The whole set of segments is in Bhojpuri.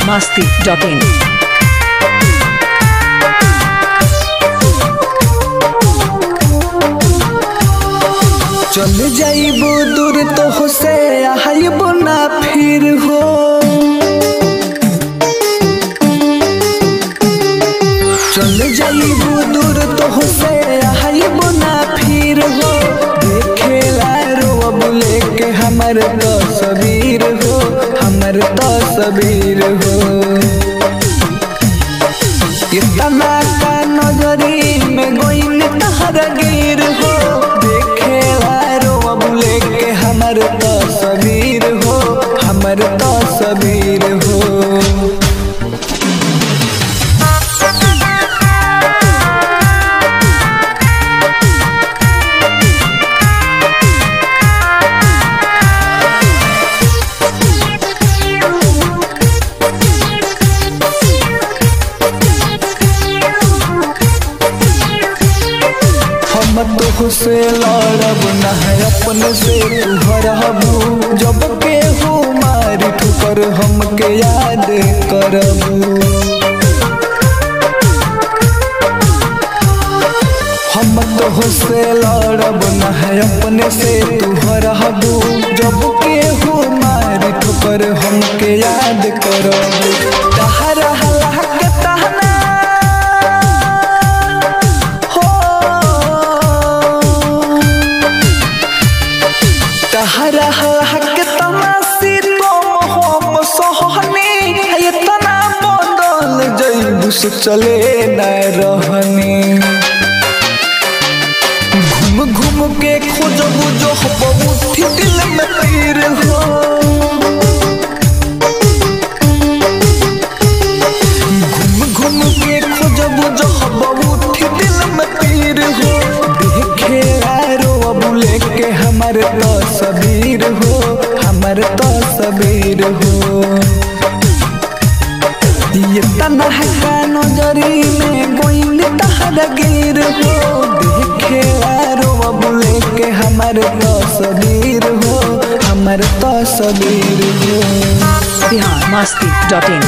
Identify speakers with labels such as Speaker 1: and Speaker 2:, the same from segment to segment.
Speaker 1: masti.in.
Speaker 2: चल जाइबो दूर तो से आइबो ना फिर हो चल जाइबो दूर तो से आइबो ना फिर हो देखेला रोब लेके हमर तस्वीर हो हमर तस्वीर हो इतना का नजरी में गोइन तहर गिर हो देखे रोब लेके हमर तस्वीर हो हमर तस्वीर हो हम तो से लड़ब ना है अपने से तू हरबू जब के हो मारी ठुकर हमके याद करबू हम तो से लड़ब न है अपने से तू हरबू जब के हो मारी ठोकर हमके याद करबू तहरा हला के तहना हो तहरा हला के तमासी तुम हम सोहनी इतना बदल जैबू से चले न रहनी घूम घूम के खोजबू जो बहुत दिल में तीर हो घूम घूम के खोजबू जो बहुत दिल में तीर हो देखे आरो अब लेके हमर तस्वीर हो हमर तस्वीर हो ये तना है का नजरी में गोइल तहर गिर हो देखे आरो अब लेके हमर तस्वीर हो हमर तस्वीर हो
Speaker 1: Bihar masti.in.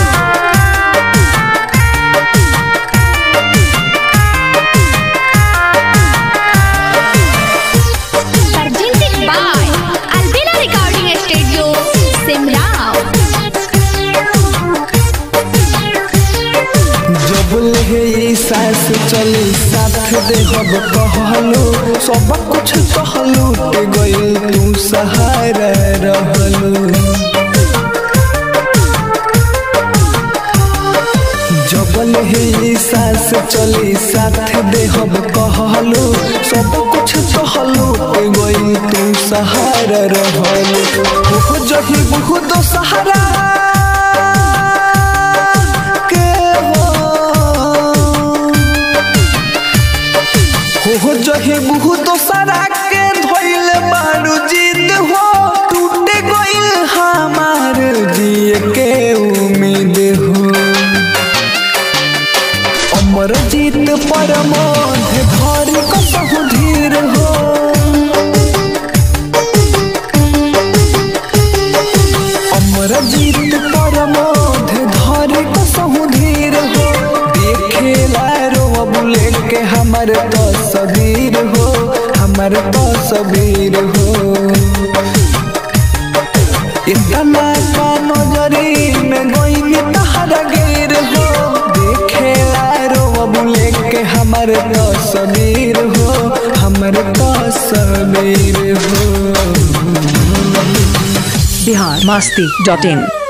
Speaker 3: presented by Albina Recording Studio, Simrao.
Speaker 2: जब लगे ई सास चली साथ दे हब कहलू सब कुछ कहलू ते गइल तू सहारा रहलू जबल ही सास चली साथ दे हम कहलू सब कुछ कहलू ते गई तू सहारा रहलू हो जही बहुत सहारा के हो हो जहे बहुत सारा के धोइल बारू जीत हो टूटे गइल हमार जिए के उम्मीद हो अमर जीत परमोध धरी कसहु धीर हो अमर जीत परमोध धरी कसहु धीर हो देखेला रो अब लेके हमर तस्वीर हो हमर तस्वीर हो इतना का नजरी में गोइल तहर गिर हो देखे रो अब लेके हमर तस्वीर हो हमर तस्वीर हो
Speaker 1: Bihar masti.in.